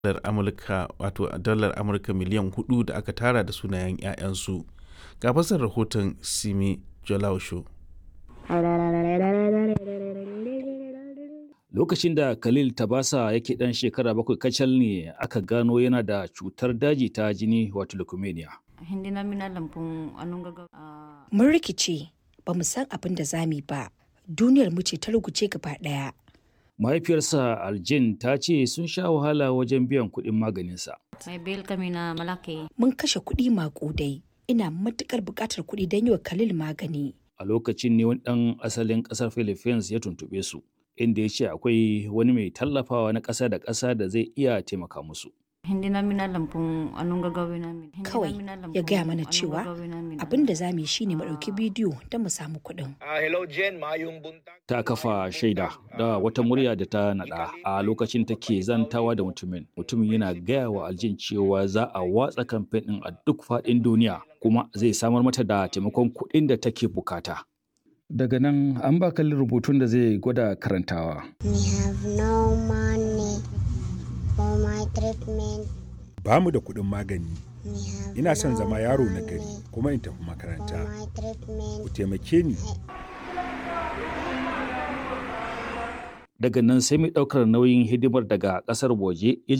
dalar Amurka wato dalar Amurka miliyan hudu da aka tara da sunayen 'ya'yansu. Ga fasar rahoton Simi Jolausho. Lokacin da Khalil Tabasa yake ɗan shekara bakwai kacal ne aka gano yana da cutar daji ta jini wato leukemia. Hindi namin alam kung anong gagawin. Ah, Mun rikice ba mu san abin da za mu yi ba. Duniyar mu ce ta ruguce gaba ɗaya. Mahaifiyarsa Aljin ta ce sun sha wahala wajen biyan kuɗin maganinsa. may bill kami na malaki. Mun kashe kuɗi maƙudai. Ina matuƙar buƙatar kuɗi don yi wa Khalil magani. A lokacin ne wani ɗan asalin ƙasar Philippines ya tuntuɓe su, inda ya ce akwai wani mai tallafawa na ƙasa da ƙasa da zai iya taimaka musu. Hindi namin alam kung anong gagawin namin. Hindi Kawai namin alam ya kung gaya mana anong cewa gagawin namin. abin da za mu yi shine mu ɗauki bidiyo don mu samu kuɗin. Ah, hello Jen, mayong buntag. Ta kafa shaida da wata murya da ta naɗa a lokacin take zantawa da mutumin. Mutumin yana gaya wa Aljin cewa za a watsa kamfen ɗin a duk faɗin duniya kuma zai samar mata da taimakon kuɗin da take bukata. Daga nan an ba kalli rubutun da zai gwada karantawa. We have no money for my treatment. ba mu da kuɗin magani We have ina son no zama yaro na money gari kuma in tafi for makaranta my treatment. ku taimake ni Daga nan sai mai ɗaukar nauyin hidimar daga ƙasar waje ya